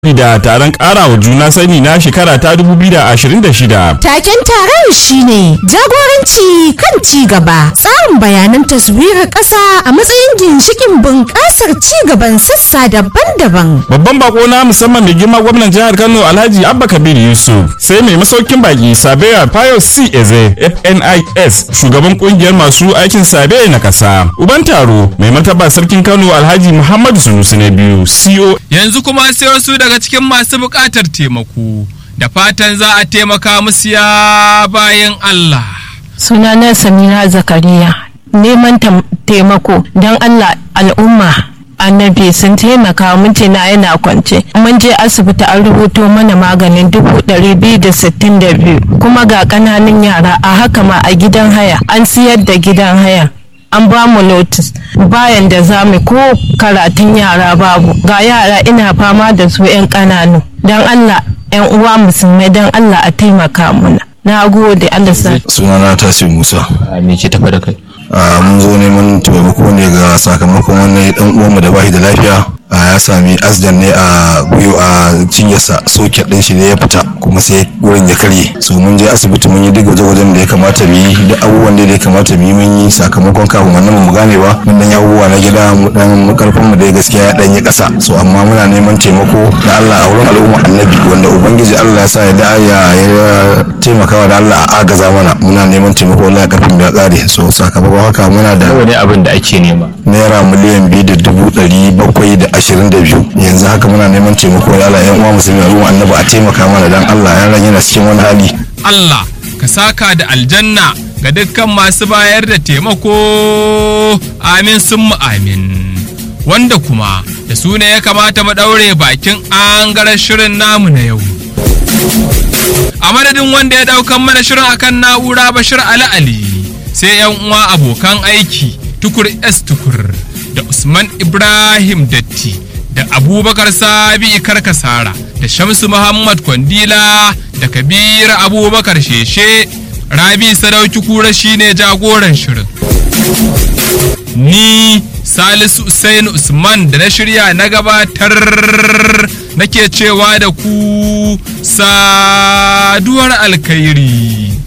da taron ƙarawa juna sani na shekara ta 2026. Taken taron shine jagoranci kan ci gaba, tsarin bayanan taswirar ƙasa a matsayin ginshikin bunƙasar ci gaban sassa daban-daban. Babban bako na musamman mai girma gwamnan jihar Kano Alhaji Abba Kabir Yusuf sai mai masaukin baki Sabeya Pius C. Eze FNIS shugaban kungiyar masu aikin Sabe na ƙasa. Uban taro mai martaba sarkin Kano Alhaji Muhammadu Sunusi na biyu CO yanzu kuma sai wasu daga cikin masu buƙatar taimako da fatan za a taimaka musu ya bayan Allah. sunana samira zakariya neman tam- taimako don allah al'umma annabi sun taimaka mijina yana kwance mun je asibiti an rubuto mana maganin dubu ɗari biyu da sittin da biyu kuma ga ƙananan yara a haka ma a gidan haya an siyar da gidan haya an ba mu notis bayan da za mu ko karatun yara babu ga yara ina fama da su 'yan ƙananu don allah 'yan uwa musulmai don allah a taimaka muna na gode allah sa sunana tasir musa me ke tafa da kai a mun zo neman taimako ne ga sakamakon wani dan uwanmu da bashi da lafiya a ya sami asdan ne a gwiwa a cinyarsa soket din shi ne ya fita kuma sai wurin ya karye so mun je asibiti mun yi duk gwaje-gwajen da ya kamata mu yi da abubuwan da ya kamata mu yi mun yi sakamakon kafin wannan mu gane ba mun dan yi abubuwa na gida mu dan karfin mu da gaskiya ya dan yi kasa so amma muna neman taimako da Allah a wurin al'umma annabi wanda ubangiji Allah ya sa ya da ya ya taimakawa da Allah a agaza mana muna neman taimako Allah ya karfin da ya kare so sakamakon haka muna da nawa ne abin da ake nema naira miliyan biyu da dubu ɗari bakwai da ashirin da biyu yanzu haka muna neman taimako da Allah yan uwa musulmi al'umma annabi a taimaka mana dan Allah yaran yana cikin wani hali Allah ka saka da aljanna ga dukkan masu bayar da taimako amin sun mu amin wanda kuma da su ne ya kamata mu ɗaure bakin angaren shirin namu na yau a madadin wanda ya ɗaukan mana shirin akan na'ura bashir ali ali sai yan uwa abokan aiki tukur s tukur da usman ibrahim datti da abubakar sabi karkasara da shamsu muhammad kwandila da kabir abubakar sheshe rabi sadauki kura shine jagoran shirin ni salisu usain usman da na shirya na gabatar nake cewa da ku saduwar alkhairi